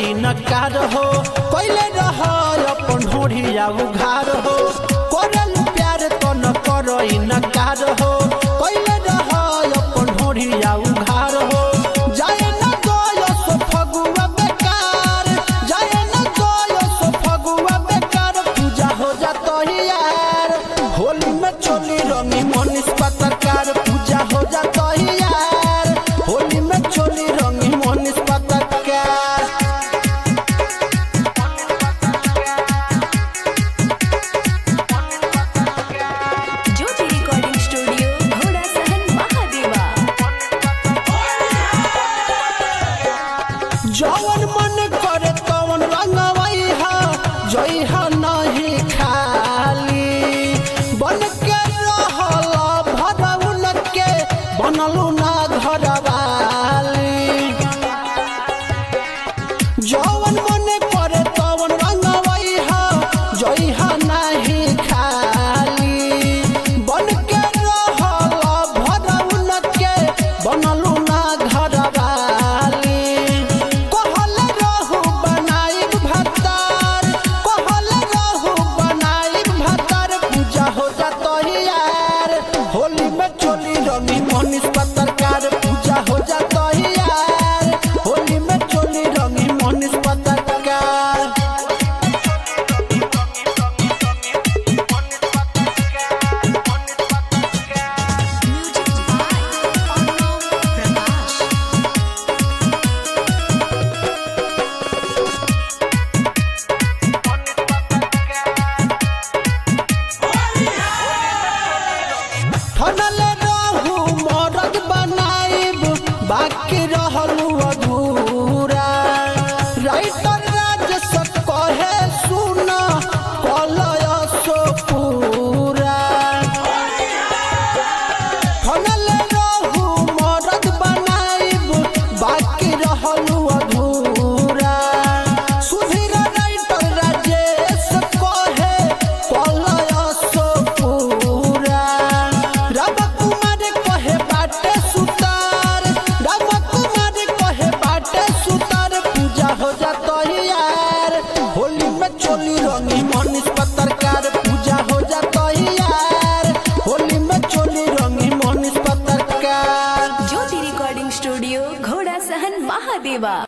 इनकार हो कैले रह अपन ढोढ़िया उघार हो करल प्यार तो न कर इनकार हो कैले रह अपन ढोढ़िया उघार हो जाए न गयो सो फगुआ बेकार जाए न गयो सो फगुआ बेकार पूजा हो जातो ही यार होली में चोली रंगी मनीष पत्रकार पूजा हो जातो ही यार होली में चोली रंगी मनीष पत्रकार ज्योति रिकॉर्डिंग स्टूडियो घोड़ा सहन महादेवा जवन मन करे तवन रंगवई हा जई हा नहीं खाली बन के रहल भरउन के बनलू ना घरवाली जवन मन करे तवन रंगवई हा जई हा नहीं खाली बन के रहल भरउन के बनलू ना घरवाली कहल रहू बनाइब भतार कहल रहू बनाइब भतार पूजा हो जातो ही यार होली में चोली रंगी मनीष पत्रकार पूजा हो जातो ही यार होली में चोली रंगी मनीष पत्रकार म्यूजिक बाय अर्णव प्रकाश ठनल रहू मरद बनाइब बाकी रहलू अधूरा राइटर राजस कहे सुन कलय सो पूरा ठनल रहू मरद बनाइब बाकी रहलू अधूरा सुधीर राइटर राजेश कहे कलय सो पूरा राम कुमार कहे बाटे सुतार राम कुमार कहे बाटे सुतार पूजा हो जातो ही यार होली में चोली रंगी मनीष पत्रकार पूजा हो जातो ही यार होली में चोली रंगी मनीष पत्रकार ज्योति रिकॉर्डिंग स्टूडियो घोड़ा सहन महादेवा